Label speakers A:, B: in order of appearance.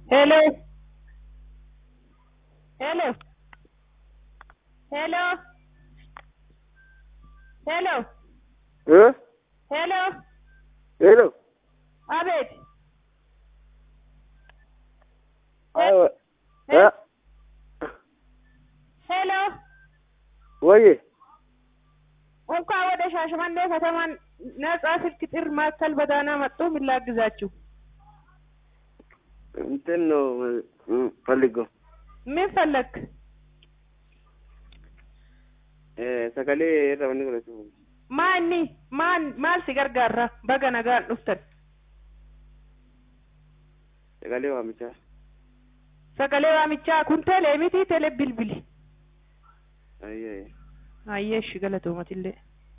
A: Hello. Hello. Hello. Hello.
B: ¿Eh?
A: Hello.
B: Hello.
A: አቤት
B: አዎ። እ?
A: ሄሎ
B: ወይ
A: እንኳን ወደ ሻሸመኔ ከተማ ነጻ ስልክ ጥሪ ማዕከል በዳና መጡ። ምን ላግዛችሁ?
B: እንትን ነው እ፣ ፈልገው
A: ምን ፈለግ?
B: እ፣ ሰከሌ ረበኒ godhatu
A: ማኒ ማን ማል ሲገርጋራ በገ ነጋን ዱፍተን
B: sagalee waamichaa
A: sagalee waamichaa kun telee miti telee bilbili
B: ayyee
A: ayyeeshi galatoomatillee